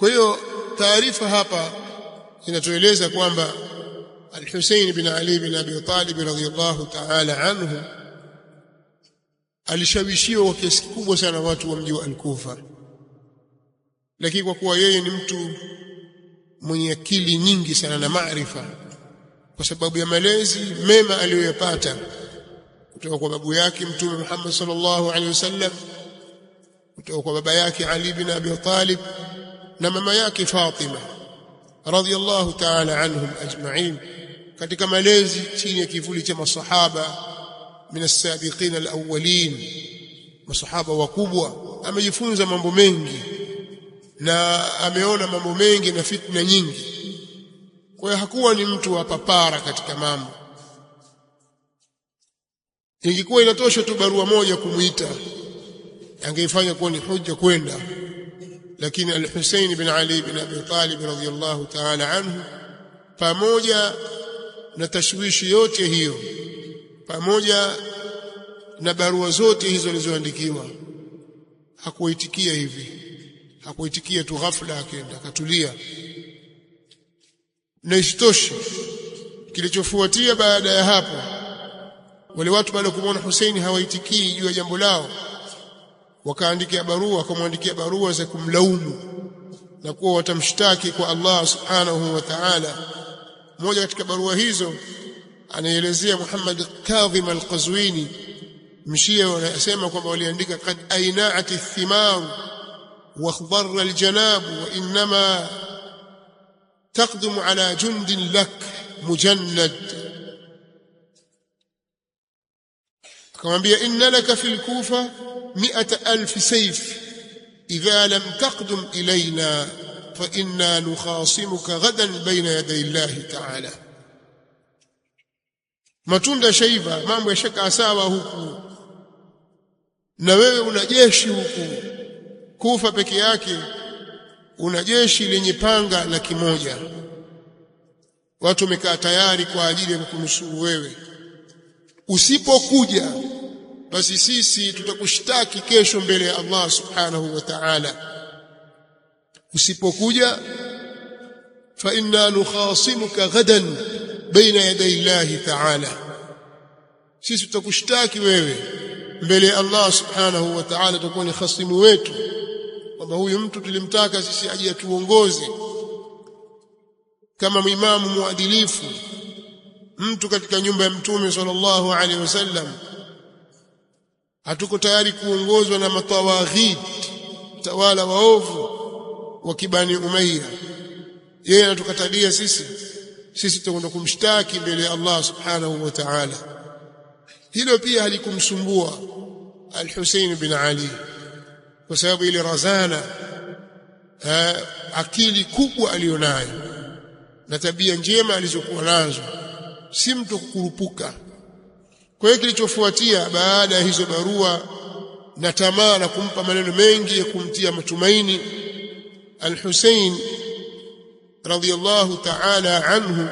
kwa hiyo taarifa hapa inatueleza kwamba Al-Hussein bin Ali bin Abi Talib radhiyallahu ta'ala anhu alishawishiwa kwa kiasi kikubwa sana watu wa mji wa Al-Kufa lakini kwa kuwa yeye ni mtu mwenye akili nyingi sana na maarifa kwa sababu ya malezi mema aliyoyapata kutoka kwa babu yake mtume Muhammad sallallahu alaihi wasallam kutoka kwa baba yake Ali bin Abi Talib na mama yake Fatima radhiyallahu ta'ala anhum ajma'in katika malezi chini ya kivuli cha masahaba min as-sabiqin al-awwalin masahaba wakubwa amejifunza mambo mengi na ameona mambo mengi na fitna nyingi kwa hiyo hakuwa ni mtu wa papara katika mambo ingekuwa inatosha tu barua moja kumuita angeifanya kuwa ni hujja kwenda lakini al-Hussein bin Ali bin Abi Talib radhiyallahu ta'ala anhu pamoja na tashwishi yote hiyo pamoja na barua zote hizo alizoandikiwa hakuitikia hivi hakuitikia tu ghafla akaenda akatulia na isitoshe kilichofuatia baada ya hapo wale watu baada ya kumwona Hussein hawaitikii juu ya jambo lao wakaandikia barua wakamwandikia barua za kumlaumu na kuwa watamshtaki kwa Allah subhanahu wa ta'ala moja katika barua hizo anaelezea Muhammad Kadhim al-Qazwini mshia wanasema kwamba waliandika qad aina'at ath-thimar wa khadara al-janab wa inma تقدم على جند لك مجند akamwambia inna laka fil kufa mi'ata alf sayf idha lam taqdum ilayna fa inna nukhasimuka ghadan bayna yaday Allah ta'ala matunda shaiva mambo yashaka sawa huku na wewe una jeshi huku kufa peke yake una jeshi lenye panga laki moja watu wamekaa tayari kwa ajili ya kukunusuru wewe usipokuja basi sisi tutakushtaki kesho mbele ya Allah subhanahu wa ta'ala usipokuja fa inna nukhasimuka ghadan baina yaday Allah ta'ala sisi tutakushtaki wewe mbele ya Allah subhanahu wa ta'ala tutakuwa ni khasimu wetu kwamba huyu mtu tulimtaka sisi aje atuongoze kama imamu muadilifu mtu katika nyumba ya mtume sallallahu alaihi wasallam hatuko tayari kuongozwa na matawaghid tawala waovu wa kibani umayya yeye anatukatalia sisi sisi tutakwenda kumshtaki mbele ya Allah subhanahu wa ta'ala hilo pia halikumsumbua al-Husayn bin Ali kwa sababu ile razana ha, akili kubwa alionayo na tabia njema alizokuwa nazo si mtu kukurupuka kwa hiyo kilichofuatia baada ya hizo barua na tamaa na kumpa maneno mengi ya kumtia matumaini al-Hussein radhiyallahu ta'ala anhu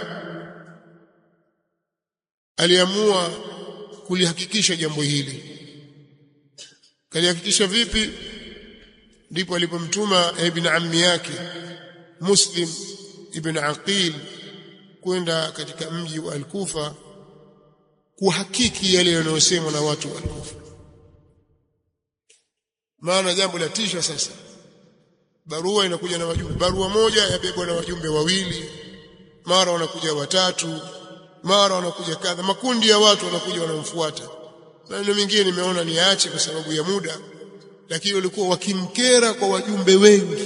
aliamua kulihakikisha jambo hili kalihakikisha vipi ndipo alipomtuma ibn ammi yake Muslim ibn Aqil kwenda katika mji wa Al-Kufa kuhakiki yale yanayosemwa na watu wa Al-Kufa maana jambo la tisha sasa barua inakuja na wajumbe barua moja yabebwa na wajumbe wawili mara wanakuja watatu mara wanakuja kadha makundi ya watu wanakuja wanamfuata maneno mengine nimeona niache kwa sababu ya muda lakini walikuwa wakimkera kwa wajumbe wengi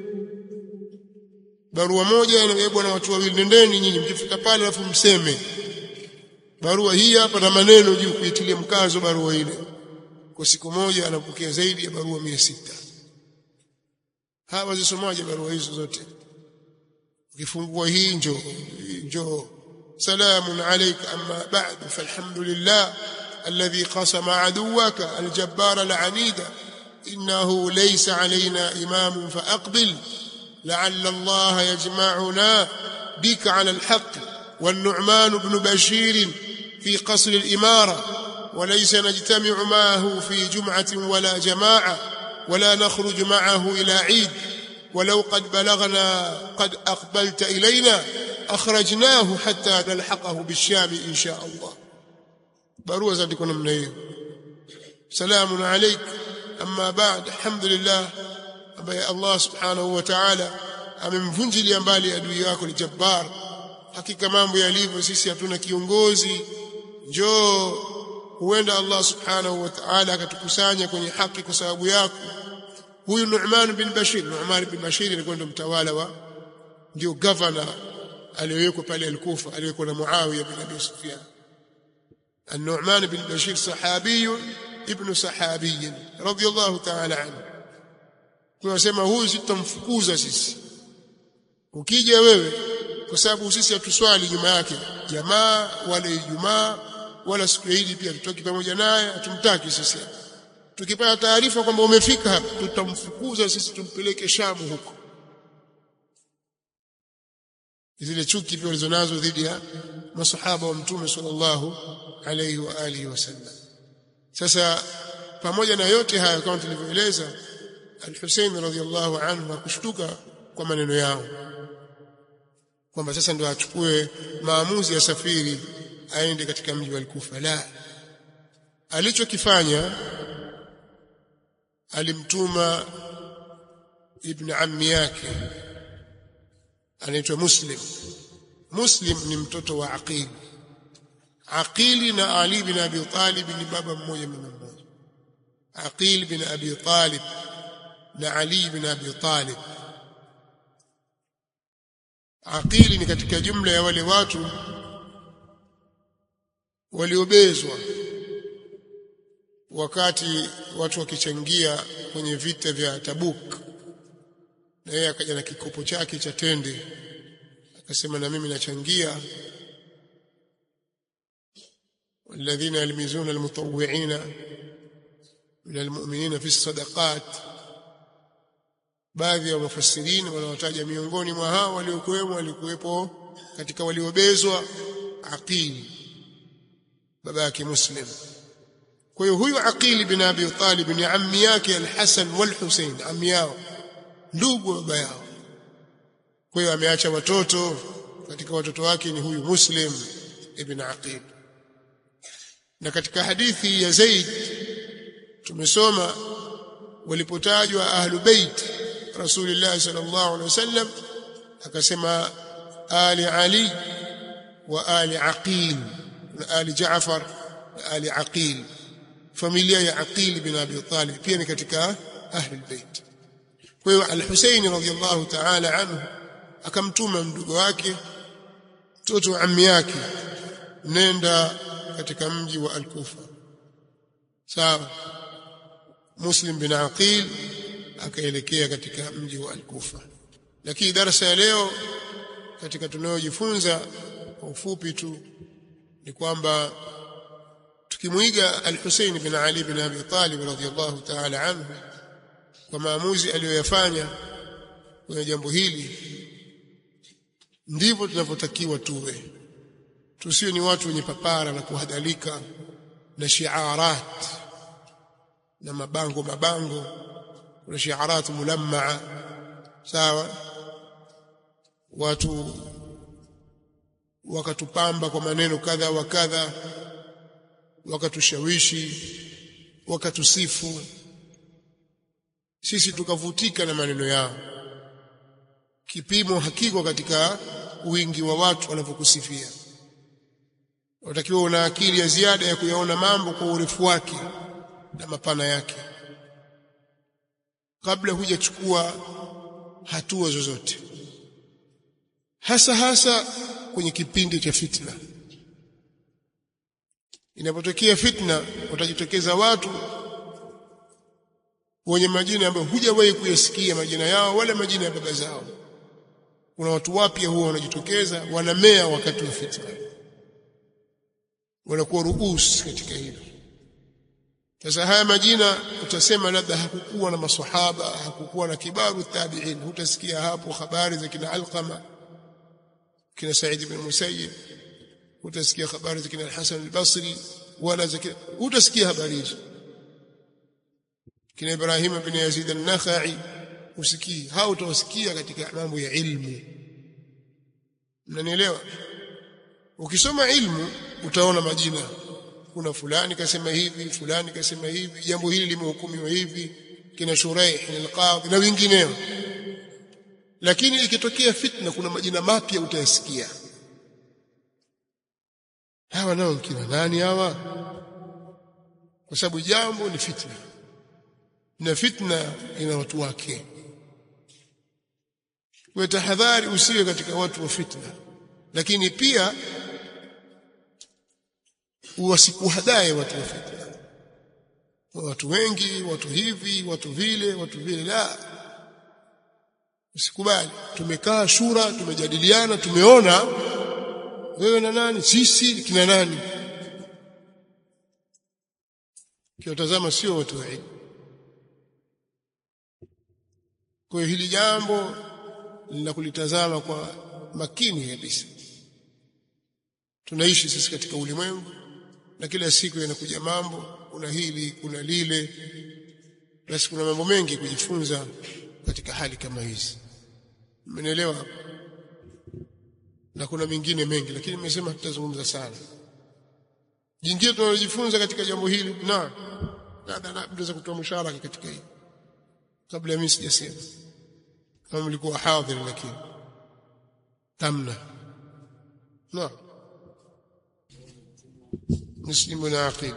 barua moja inabebwa na watu wawili nendeni nyinyi mkifika pale alafu mseme barua hii hapa na maneno juu kuitilia mkazo barua ile kwa siku moja anapokea zaidi ya barua mia sita hawa zisomaje barua hizo zote ukifungua hii njoo njoo سلام عليك أما بعد فالحمد لله الذي قسم عدوك الجبار العنيد إنه ليس علينا إمام فأقبل لعل الله يجمعنا بك على الحق والنعمان بن بشير في قصر الإمارة وليس نجتمع معه في جمعة ولا جماعة ولا نخرج معه إلى عيد ولو قد بلغنا قد أقبلت إلينا أخرجناه حتى نلحقه بالشام إن شاء الله barua zandiko namna hiyo salamun alaik amma ba'd alhamdulillah ambaye Allah subhanahu wa ta'ala amemvunjilia mbali adui yako ni jabbar hakika mambo yalivyo sisi hatuna kiongozi njoo huenda Allah subhanahu wa ta'ala akatukusanya kwenye haki kwa sababu yako huyu Nu'man bin Bashir Nu'man bin Bashir alikuwa ndo mtawala wa ndio governor aliyewekwa pale al-Kufa aliyekuwa na Muawiya bin Abi Sufyan النعمان بن بشير صحابي ابن صحابي رضي الله تعالى عنه tunasema huyu sitamfukuza sisi ukija wewe kwa sababu sisi hatuswali nyuma yake jamaa wala ijumaa wala siku ya Idi pia tutoki pamoja naye hatumtaki sisi tukipata taarifa kwamba umefika hapa tutamfukuza sisi tumpeleke Shamu huko zile chuki pia walizonazo dhidi ya masahaba wa mtume sallallahu alayhi wa alihi wasallam sasa pamoja na yote haya kama tulivyoeleza al-Hussein radhiyallahu anhu akushtuka kwa maneno yao kwamba sasa ndio achukue maamuzi ya safiri aende katika mji wa Kufa la alichokifanya alimtuma ibn ammi yake anaitwa Muslim Muslim ni mtoto wa Aqil Aqili na Ali bin Abi Talib ni baba mmoja mama mmoja Aqil bin Abi Talib na Ali bin Abi Talib Aqili ni katika jumla ya wale watu waliobezwa wakati watu wakichangia kwenye vita vya Tabuk na yeye akaja na kikopo chake cha tende akasema na mimi nachangia والذين يلمزون المطوعين من المؤمنين في الصدقات baadhi ya mufassirini wanawataja miongoni mwa hao waliokuwemo walikuwepo katika waliobezwa Aqil baba yake Muslim kwa hiyo huyu Aqil bin Abi Talib ni ammi yake Al-Hasan wal-Husayn ammi yao ndugu baba yao kwa hiyo ameacha watoto katika watoto wake ni huyu Muslim ibn Aqil na katika hadithi ya Zaid tumesoma walipotajwa ahlu bait Rasulullah sallallahu alaihi wasallam akasema ali Ali wa ali Aqil na ali Jaafar na ali Aqil familia ya Aqil bin Abi Talib pia ni katika ahli bait kwa hiyo al-Husayn radhiyallahu ta'ala anhu akamtuma mdogo wake mtoto wa ammi yake nenda katika mji wa Al-Kufa sawa Muslim bin Aqil akaelekea katika mji wa Al-Kufa lakini darasa ya leo katika tunayojifunza kwa ufupi tu ni kwamba tukimwiga Al-Husayn bin Ali bin Abi Talib radhiyallahu ta'ala anhu kwa maamuzi aliyoyafanya kwenye jambo hili ndivyo tunavyotakiwa tuwe tusiwe ni watu wenye papara na kuhadhalika na shiarat na mabango mabango kuna shiarat mulammaa sawa watu wakatupamba kwa maneno kadha wa kadha wakatushawishi wakatusifu sisi tukavutika na maneno yao kipimo hakiko katika wingi wa watu wanavyokusifia unatakiwa una akili ya ziada ya kuyaona mambo kwa urefu wake na mapana yake kabla hujachukua hatua zozote hasa hasa kwenye kipindi cha fitna inapotokea fitna watajitokeza watu wenye majina ambayo hujawahi kuyasikia majina yao wala majina ya baba zao kuna watu wapya huwa wanajitokeza wanamea wakati wa fitna wanakuwa ruus katika hilo sasa haya majina utasema labda hakukuwa na maswahaba hakukuwa na kibaru tabi'in hutasikia hapo habari za kina alqama kina Said ibn Musayyib hutasikia habari za kina Hasan al-Basri wala za kina hutasikia habari hizo kina Ibrahim ibn Yazid an-Nakhai usikii hao utawasikia katika mambo ya ilmu mnanielewa ukisoma ilmu utaona majina kuna fulani kasema hivi fulani kasema hivi jambo hili limehukumiwa hivi kina Shuraih al-Qadhi na wengineo lakini ikitokea fitna kuna majina mapya utayasikia hawa nao kina nani hawa kwa sababu jambo ni fitna na fitna ina watu wake kwa tahadhari usiwe katika watu wa fitna lakini pia wasikuhadae watu wa fitna watu wengi watu hivi watu vile watu vile la usikubali tumekaa shura tumejadiliana tumeona wewe na nani sisi kina nani kiwatazama sio watu wa ilmu kwa hiyo hili jambo lina kulitazama kwa makini kabisa tunaishi sisi katika ulimwengu na kila siku yanakuja mambo kuna hili kuna lile basi kuna mambo mengi kujifunza katika hali kama hizi mmenielewa na kuna mengine mengi lakini nimesema tutazungumza sana jingine tunalojifunza katika jambo hili na naweza kutoa msharaka katika hili kabla mimi sijasema kama mlikuwa hadhir lakini tamna na muslimu na aqid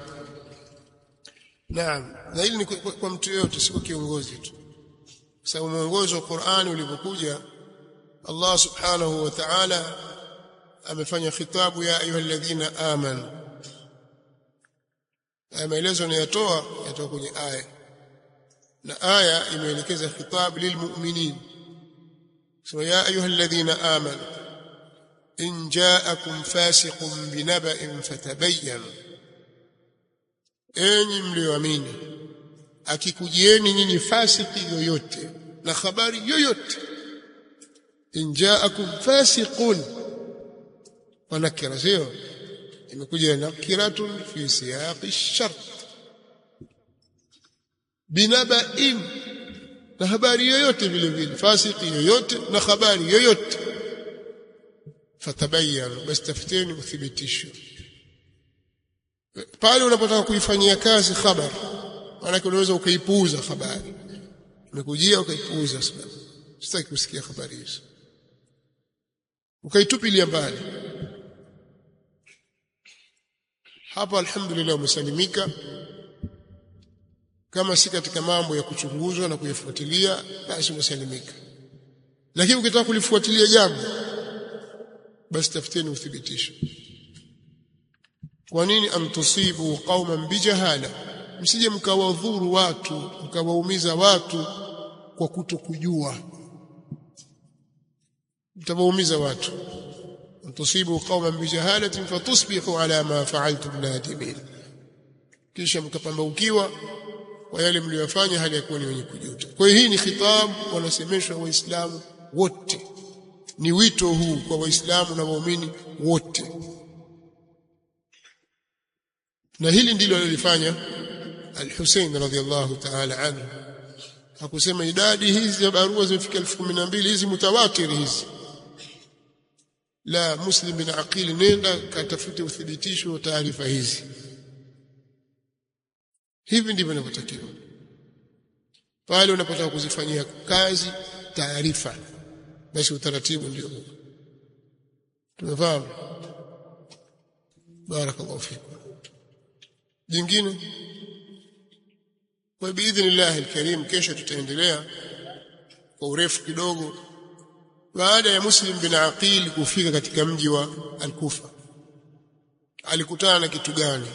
naam na hili ni kwa mtu yote si kwa kiongozi tu sababu mwongozo wa Qur'ani ulipokuja Allah subhanahu wa ta'ala amefanya khitabu ya ayyuhalladhina amanu maelezo yanayotoa yatoka kwenye aya na aya imeelekeza khitab lilmu'minin so ya ayyuhalladhina amanu in ja'akum fasiqun binaba'in fatabayyanu enyi mlioamini akikujieni nyinyi fasiki yoyote na habari yoyote in ja'akum fasiqun wanakira sio imekuja nakiratun fi siyaqi shart binaba'in na habari yoyote vile vile fasiki yoyote na habari yoyote fatabayyanu basi tafuteni uthibitisho pale unapotaka kuifanyia kazi khabar maana unaweza ukaipuuza habari umekujia ukaipuuza sababu sitaki kusikia habari hizo ukaitupilia mbali hapa alhamdulillah umesalimika kama si katika mambo ya kuchunguzwa na kuyafuatilia basi umesalimika lakini ukitaka kulifuatilia jambo basi tafuteni uthibitisho kwa nini amtusibu qauman bijahala msije mkawadhuru watu mkawaumiza watu kwa kutokujua mtawaumiza watu mtusibu qauman bijahalatin fatusbihu ala ma fa'altum nadimin kisha mkapambaukiwa kwa yale mliyofanya hali ya kuwa ni wenye kujuta kwa hiyo hii ni khitab wanasemeshwa waislamu wote ni wito huu kwa waislamu na waumini wote na hili ndilo alilofanya al-Hussein radhiyallahu ta'ala anhu hakusema idadi hizi ya barua zimefika 1012 hizi mutawatir hizi la muslim bin aqil nenda katafute uthibitisho wa taarifa hizi hivi ndivyo inavyotakiwa pale unapotaka kuzifanyia kazi taarifa basi utaratibu ndio huo tumefahamu barakallahu fikum jingine kwa biidhnillah alkarim kesho tutaendelea kwa urefu kidogo baada ya muslim bin aqil kufika katika mji wa al-kufa alikutana na kitu gani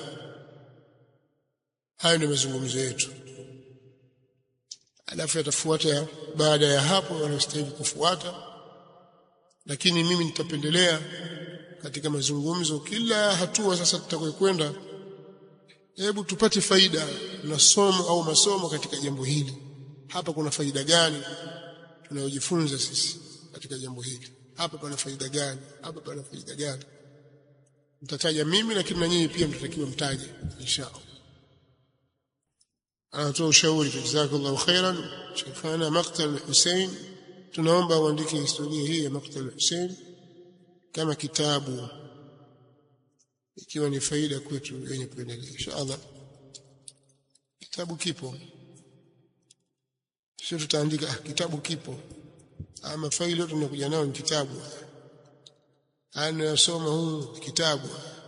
hayo ndio mazungumzo yetu alafu yatafuata baada ya hapo wanastahili kufuata lakini mimi nitapendelea katika mazungumzo kila hatua sasa tutakokwenda hebu tupate faida na somo au masomo katika jambo hili hapa kuna faida gani tunayojifunza sisi katika jambo hili hapa pana faida gani hapa pana faida gani mtataja mimi lakini na nyinyi pia mtatakiwa mtaje inshallah anatoa ushauri jazakallahu khairan sheikhana maqtal Hussein tunaomba uandike historia hii ya maqtal Hussein kama kitabu ikiwa ni faida kwetu wenye kuendelea inshallah kitabu kipo sio tutaandika ah, kitabu kipo ama faili yote tunakuja nayo ni kitabu anayosoma huu kitabu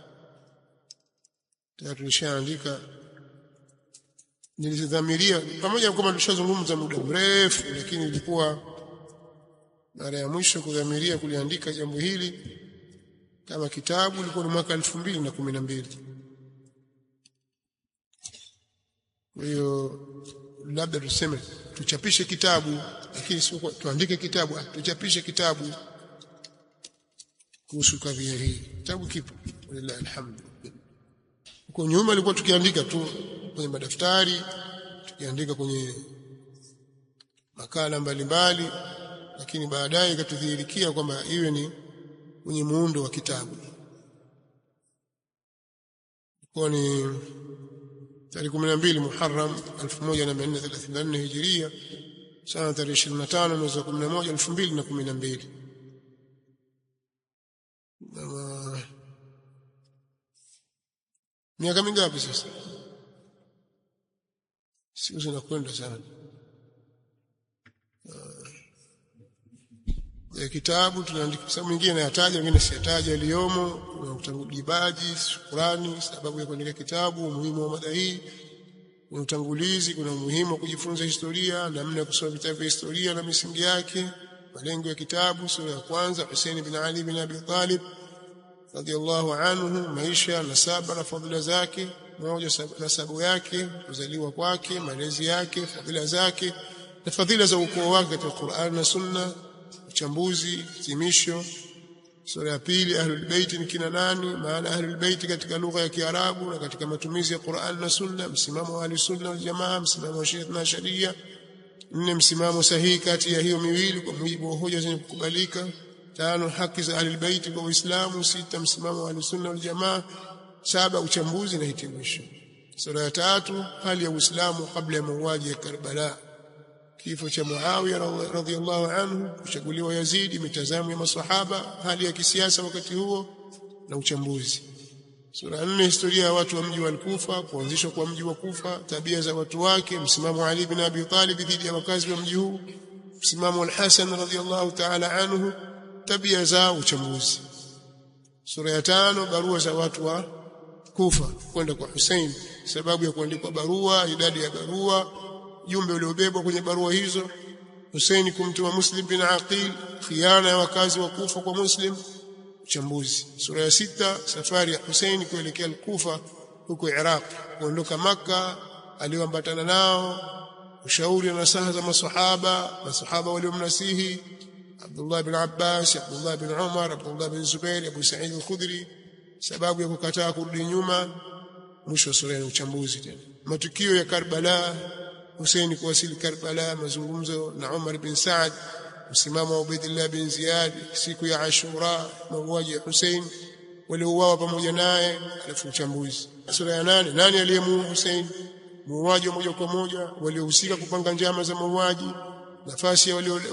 tayari tulishaandika nilidhamiria pamoja na kwamba tulishazungumza muda mrefu lakini ilikuwa mara ya mwisho kudhamiria kuliandika jambo hili kama kitabu ilikuwa ni mwaka elfu mbili na kumi na mbili kwa hiyo labda tuseme tuchapishe kitabu lakini sio tuandike kitabu tuchapishe kitabu kuhusu kadhia hii kitabu kipo walillahi alhamdu huko nyuma ilikuwa tukiandika tu kwenye madaftari tukiandika kwenye makala mbalimbali lakini baadaye ikatudhihirikia kwamba iwe ni kwenye muundo wa kitabu kwa ni tarehe 12 Muharram 1434 Hijiria sana tarehe 25 mwezi wa 11 2012 na miaka mingapi sasa siku zinakwenda sana ya kitabu tunaandika sababu nyingine nayataja wengine siyataja yaliyomo kuna utangulizaji shukrani sababu ya kuandika kitabu umuhimu wa mada hii kuna utangulizi kuna umuhimu wa kujifunza historia namna ya kusoma vitabu vya historia na misingi yake malengo ya kitabu sura ya kwanza Hussein bin Ali bin Abi Talib radhiallahu anhu maisha nasaba na fadhila zake moja nasabu yake kuzaliwa kwake malezi yake fadhila zake na fadhila za ukoo wake katika Qur'an na Sunna uchambuzi hitimisho sura ya pili ahlul bait ni kina nani maana ahlul bait katika lugha ya Kiarabu na katika matumizi ya Qur'an na Sunna msimamo wa sunna wal jamaa msimamo wa Shia na Sharia nne msimamo sahihi kati ya hiyo miwili kwa mujibu wa hoja zenye kukubalika tano haki za ahlul bait kwa Uislamu sita msimamo wa sunna wal jamaa saba uchambuzi na hitimisho sura ya tatu hali ya Uislamu kabla ya mauaji ya Karbala kifo cha Muawiya radhiallahu anhu kuchaguliwa Yazidi mitazamo ya maswahaba hali ya kisiasa wakati huo na uchambuzi sura nne historia ya watu wa mji wa Kufa kuanzishwa kwa mji wa Kufa tabia za watu wake msimamo wa Ali bin Abi Talib dhidi ya wakazi wa mji huu msimamo wa Hasan radhiallahu ta'ala anhu tabia za uchambuzi sura ya tano barua za watu wa Kufa kwenda kwa Hussein sababu ya kuandikwa barua idadi ya barua jumbe uliobebwa kwenye barua hizo Hussein kumtuma Muslim bin Aqil khiana ya wakazi wa Kufa kwa Muslim uchambuzi sura ya sita safari ya Hussein kuelekea Kufa huko Iraq kuondoka maka aliyoambatana nao ushauri na nasaha za masahaba masahaba waliomnasihi Abdullah bin Abbas Abdullah bin Umar Abdullah bin Zubair Abu Sa'id al-Khudri sababu ya kukataa kurudi nyuma mwisho wa sura ya uchambuzi tena matukio ya Karbala Hussein kuwasili Karbala mazungumzo na Umar bin Saad msimamo wa Ubaidillah bin Ziyad siku ya Ashura mauaji ya Hussein waliouawa pamoja naye alafu uchambuzi sura ya nane nani aliyemuua Hussein muuaji wa moja kwa moja waliohusika kupanga njama za mauaji nafasi ya walio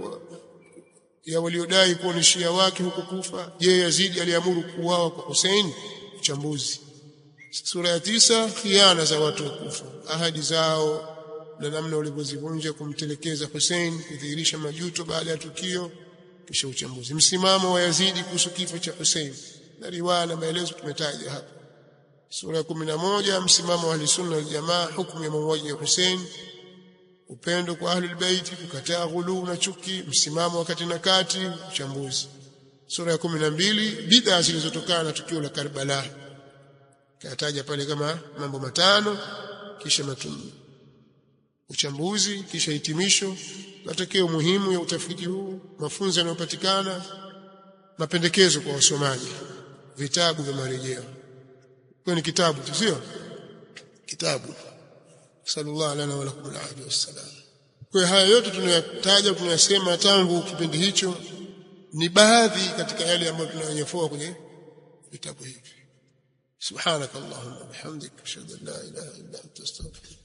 ya waliodai kuwa ni shia wake huko Kufa je Yazidi aliamuru kuuawa kwa Hussein uchambuzi sura ya tisa khiana za watu wa Kufa ahadi zao na namna walivyozivunja kumtelekeza Hussein kudhihirisha majuto baada ya tukio kisha uchambuzi msimamo wa Yazidi kuhusu kifo cha Hussein na riwaya na maelezo tumetaja hapa sura ya 11 msimamo wa sunna wal jamaa hukumu ya mauaji ya Hussein upendo kwa ahlul bait kukataa ghuluu na chuki msimamo wakati na kati uchambuzi sura ya 12 bid'a zilizotokana na tukio la Karbala kataja pale kama mambo matano kisha matumi uchambuzi kisha hitimisho matokeo muhimu ya utafiti huu mafunzo yanayopatikana mapendekezo kwa wasomaji vitabu vya marejeo kwa ni kitabu sio kitabu sallallahu alaihi wa lakum alaihi wasallam kwa haya yote tunayataja tunayasema tangu kipindi hicho ni baadhi katika yale ambayo tunayanyefua kwenye vitabu hivi سبحانك اللهم وبحمدك اشهد ان لا اله الا انت استغفرك